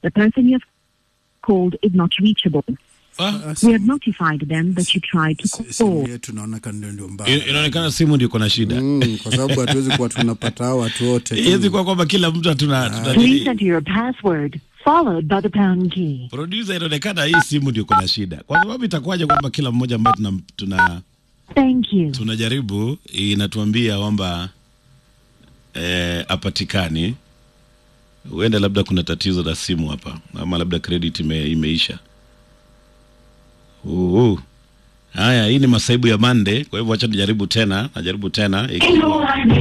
The person you have called is not reachable. Ah, We have notified them that you tried to simu call. yetu naona ndio ndio mbaya in- inaonekana simu ndio iko na shida mm, kwa sababu hatuwezi kuwa tunapata hao watu wote tu. iwezi kuwa kwamba kila mtu hatuna tuna Please nini. enter your password, followed by the pound key. producer inaonekana hii simu ndio iko na shida kwa sababu itakuwaje kwamba kila mmoja ambaye tuna, tuna Thank you. tunajaribu inatuambia kwamba eh, apatikani huenda labda kuna tatizo la simu hapa ama labda credit ime, imeisha Uu. haya hii ni masaibu ya mande kwa hivyo wacha nijaribu tena najaribu tena ikiwa